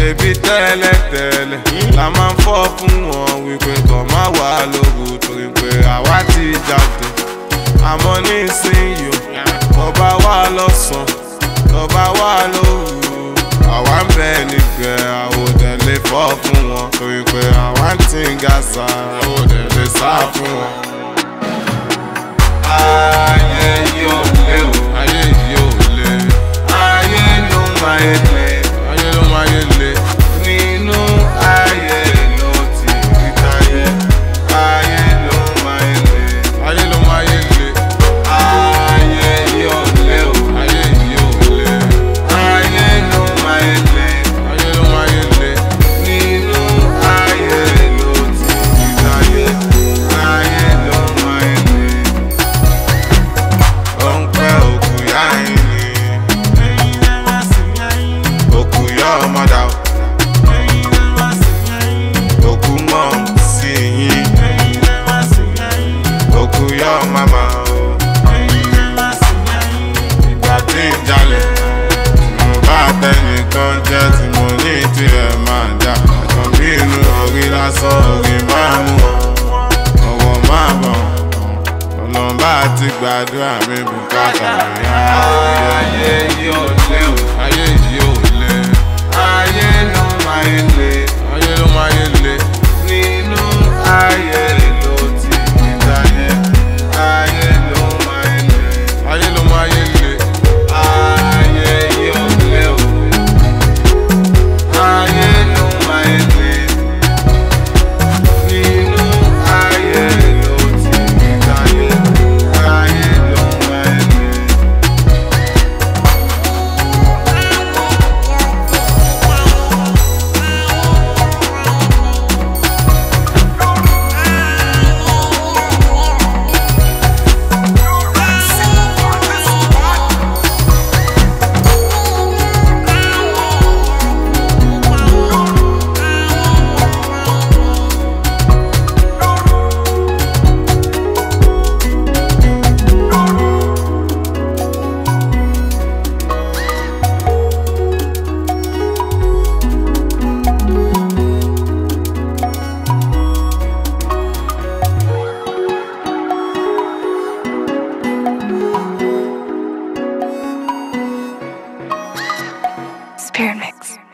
ṣebí tẹ́lẹ̀tẹ́lẹ̀ la máa ń fọ́ fún wọn wípé kàn má wà lóru torí pé àwa ti jáde àmọ́ nísìnyí o tọba wà lọ́sàn tọba wà lóru àwa ń bẹ níbẹ̀ àwòdẹ lè fọ́ fún wọn torí pé àwa ń tí ń ga sa àwòdẹ lè sá fún wọn. ayé yóò lé o ayé yóò lé ayé ló máa yé lé ayé ló máa yé lé nínú ayé ló ti rí táyé ayé ló máa yé lé ayé ló máa yé lé ayé yóò lé o ayé yóò lé ayé ló máa yé lé ayé ló máa yé lé nínú ayé ló ti rí táyé ayé ló máa yé lé ó ń pẹ́ òkú yá ẹ̀yìn òkú yá ọmọdà òkú mọ̀ sí yín òkú yá màmá ìgbà tí ń jalè mo bá tẹnìkan jẹ́ tí mo ní tirẹ̀ máa jà àtàn bí inú orí lásán orí máa mú ọwọ́ máa bọ̀ ọlọ́mbà ti gbàdúrà mi bùkátà mi ayé yóò lé o ayé yóò lé ayé ló máa yé lé ayé ló máa yé lé nínú ayé ló ti ní táyé ayé ló máa yé lé ayé ló máa yé lé ayé yóò lé o ayé ló máa yé lé nínú ayé ló ti ní táyé ayé ló máa yé lé. Spirit Mix.